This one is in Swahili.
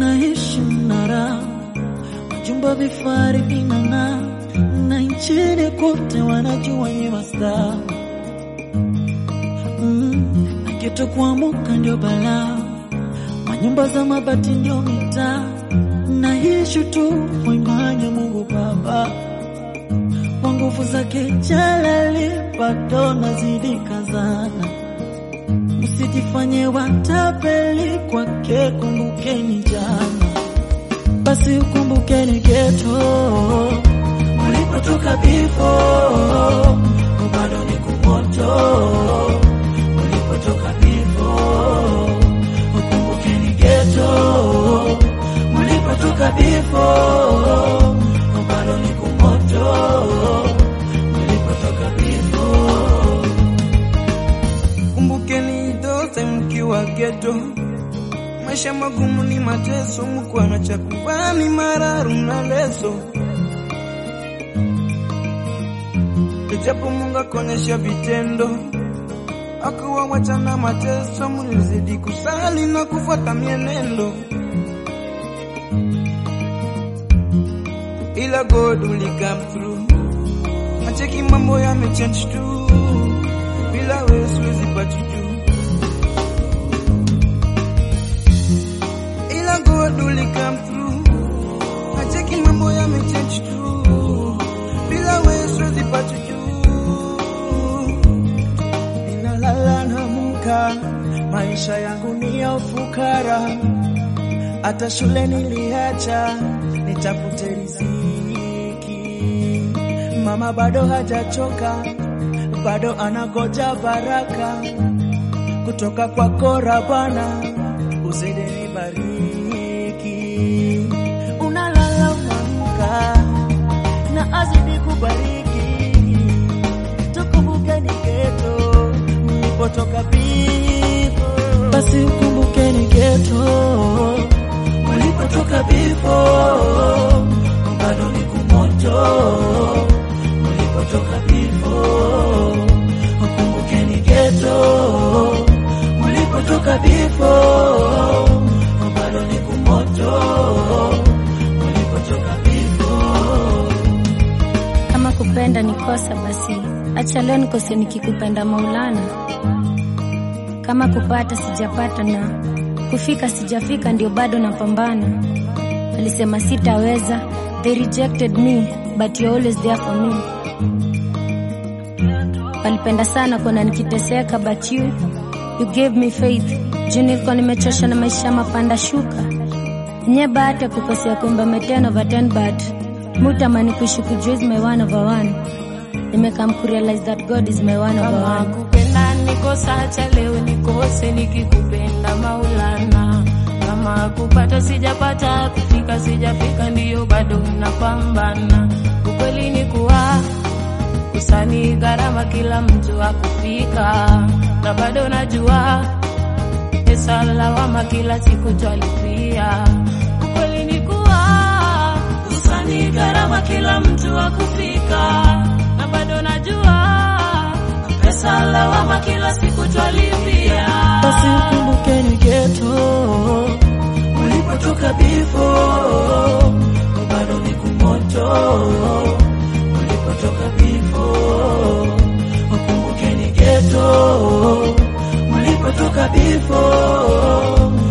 tunaishi mnara, majumba vifari vinang'aa, na nchini kote wanajua nye mastaa mm, na geto kuamuka ndio balaa, manyumba za mabati ndio mitaa, naishi tu kwa imani ya Mungu Baba kwa nguvu zake Jalali, bado nazidi kazana. Msijifanye watapeli kwake, kumbukeni jana, basi ukumbukeni geto ulipotoka bifo, bado ni kumoto ulipotoka bifo, ukumbukeni geto ulipotoka bifo, bado ni kumoto ulipotoka bifo. Kumbukeni dote mkiwa geto, maisha magumu ni mateso, mkuwa na chakula ni mararu na leso. Ijapo Mungu akonyesha vitendo, akuwa wacha na mateso, mulizidi kusali na kufuata mienendo, ila God will come through. Acheki mambo yamechange tu, bila wewe siwezi pata juu, ila God will come through. Acheki mambo yamechange tu, bila wewe siwezi pata juu. Ninalala naamka, maisha yangu ni ya ufukara, hata shule niliacha nitafute riziki. Mama bado hajachoka, bado anagoja baraka kutoka kwako Rabana, uzidi nibariki. Unalala unaamka, na azidi kubariki tukumbukeni geto mlipotoka bifo, basi ukumbukeni geto ulipotoka bifo, bado ni kumoto ulipotoka bifo, ukumbukeni geto ulipotoka bifo, bado ni kumoto ulipotoka bifo. Kama kupenda ni kosa, basi acha leo nikose nikikupenda Maulana. Kama kupata sijapata na kufika sijafika, ndio bado napambana. Alisema sitaweza, they rejected me but you're always there for me. Walipenda sana kuona nikiteseka but you, you gave me faith. Juu nilikuwa nimechoshwa na maisha mapanda shuka nye bahati ya kukosea kuimba me 10 over 10 but mutamani kuishi kujua is my one over one. Nimekam kurealize that God is my one over Kama one. kupenda nikosa, acha leo nikose nikikupenda Maulana. Kama kupata sijapata, kufika sijafika, ndiyo bado napambana. Ukweli ni kuwa usani gharama, kila mtu akufika, na bado najua pesa lawama, kila siku twalipia. Ukweli ni kuwa usani gharama, kila mtu akufika, na bado najua pesa lawama, kila siku twalipia. basi ukumbukeni geto ulipotoka bifo, bado ni kumoto ulipotoka bifo, ukumbukeni geto ulipotoka bifo,